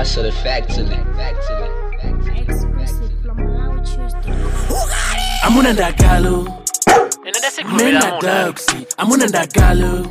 hustle the factory. Factory. Factory. Exclusive from MalawiChoose.com. amuna ndagalo ine ndesikhulumela mena muna doxy amuna ndagalo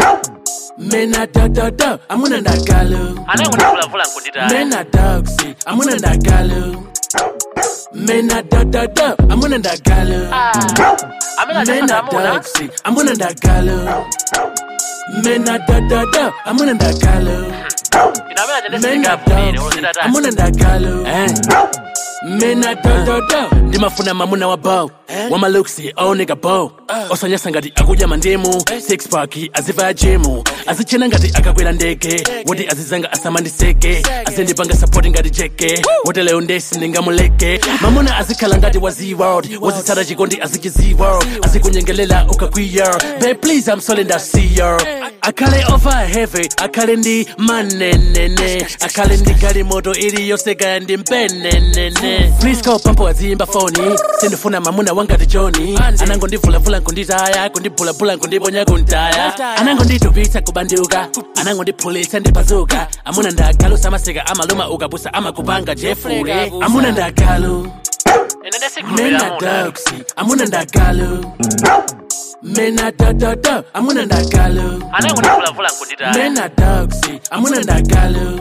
mena dododo amuna ndagalo anenge ndivulavula nkunditaya mena doxy amuna ndagalo mena dododo amuna ndagalo amene mena achifana amuna doxy amuna ndagalo mena dododo amuna ndagalo ine amene mena achendesindikapulire doxy olozitata amuna ndagalo mina dododo ndimafuna mamuna wa bow wamaluksi aoneka bow osanyasa ngati akudya mandimu six pack aziva jimu azichena ngati akakwera ndege woti azizanga asamandiseke azindipanga sapoti ngati jeke woti leo ndesi ndingamuleke mamuna azikhala ngati wa z-world wazitsata chikondi aziki z-world azikunyengelela ukakwiya be please i'm sorry ndasiya akhale over heavy akhale ndi manenene akhale ndi galimoto iliyoseka ndi mpenenene please call pampo aziyimba foni sindifuna mamuna wangati joni anango ndivulavula nkunditaya kundibhulabhula kundiponya kuntaya anango nditupitsa kubanduka anango ndiphulitsa ndipazuka amuna ndagalu samaseka amaluma ukapusa amakupanga jefule amuna ndagalu ine ndesikhulumela mena muna doxy amuna ndagalu mena dododo amuna ndagalu anenge ndivulavula nkunditaya mena doxy amuna ndagalu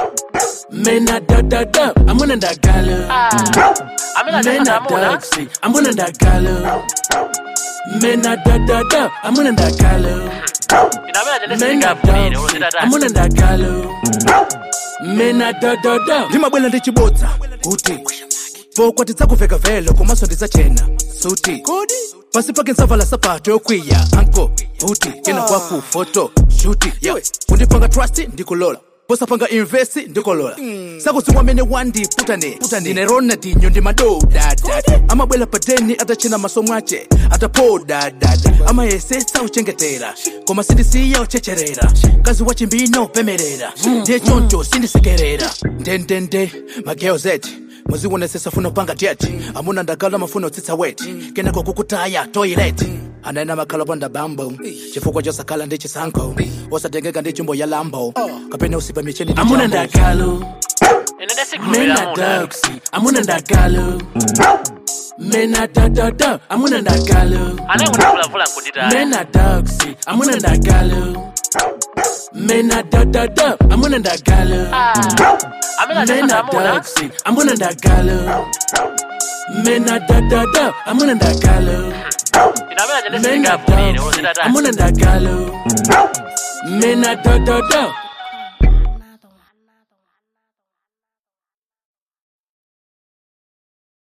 mena dododo amuna ndagalu amene achifana mena amuna doxy amuna ndagalu mena dododo amuna ndagalu ine amene mena achendesindikapulire doxy olozitata amuna ndagalu mena dododo ndimabwela ndi chibodza kuti pokwati dzakuveka velo komanso ndidzachena suti pasi pake nsavala sapato yokwiya anko buti kena kwaku foto shuti yeah. kundipanga trust ndikulola posapanga invest ndikolola sakudziwa mene wandiputane ndine ronaldinho ndi madodada amabwela padeni atachena maso mwache atapodadada amayesesa uchengetera koma sindisiya uchecherera kazi wa chimbino pemerera ndiye choncho sindisekerera ndendende magirls eti muzionesesa funa upanga jet amuna ndagala mafuna utsitsa wet kenako kukutaya toilet anena makhala panda bambo chifukwa chosakhala ndi chisankho osatengeka ndi chumbo ya lambo kapena usipa micheni ndi amuna jambo. ndagalu ine ndesikhulumela mena muna doxy amuna ndagalu mena dododo amuna ndagalu anenge ndivulavula nkunditaya mena doxy amuna ndagalu mena dododo amuna ndagalu amene achifana mena amuna doxy amuna ndagalu mena dododo amuna ndagalu ine amene mena achendesindikapulire doxy olozitata amuna ndagalu mena dododo